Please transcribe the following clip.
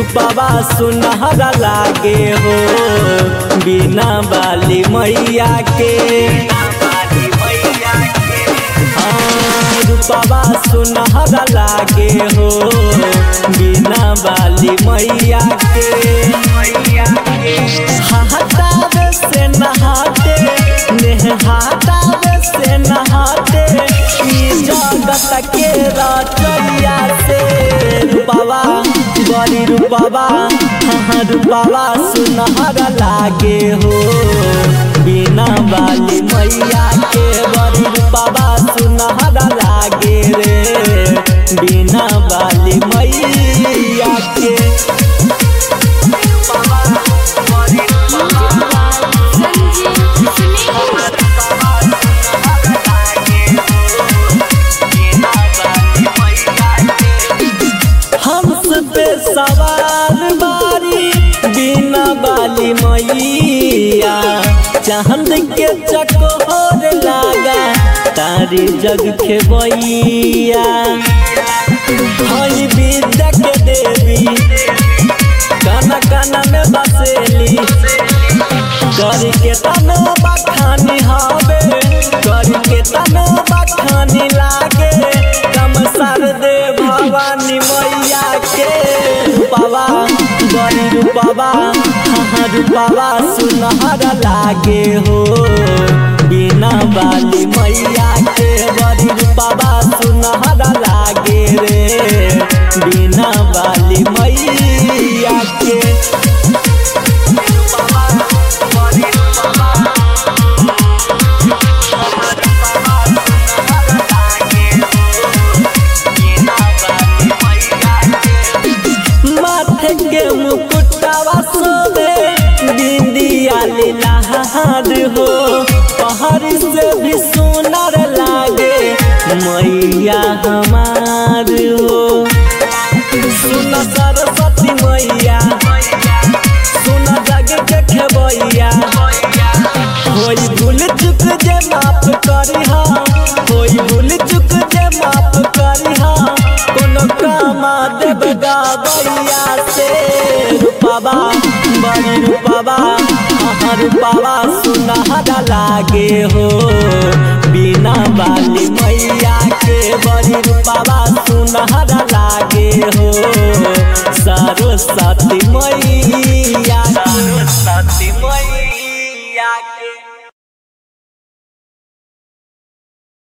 रूपवा सुनहरा लागे हो बिना बाली मैया के हाँ, रूपवा सुनहरा लागे हो बिना बाली मैया के हटावे से नहाते नेहातावे से नहाते ई जगत के रचैया से रूपवा बड़ी रूपवा हाँ रूपवा सुनहरा लागे हो बिना बाली मैया के बड़ी रूपवा सुनहरा लागे रे बिना बाली मैया के संजीव सुनील हंस पे सवार बारी बिना बाली मैया चांद के चकोर लागा तारी जग खेबैया हई विद्या के देवी काना काना में बसेली कर के तनो बखानी हवे कर के तनो बखानी लागे कम सर दे भवानी मैया के रूपवा बड़ी रूपवा हाँ रूपवा सुनहरा लागे हो बिना बाली मैया के बड़ी रूपवा सुनहरा लागे रे बिना बाली मैया के माथे के मुकुटवा सोबे बिंदिया लीलाहार हो पहाड़ से भी सुनर लागे मैया हमार हो सुन सरस्वती मैया सुन जग के खेबैया होई भूल चुक जे माफ करी हा होई भूल चुक जे माफ करी हा कोनो कामा देव गावैया से रूपवा बड़ी रूपवा हाँ रूपवा सुनहरा लागे हो बिना बाली मैया के बड़ी रूपवा सुनहरा लागे हो सरस्वती मैया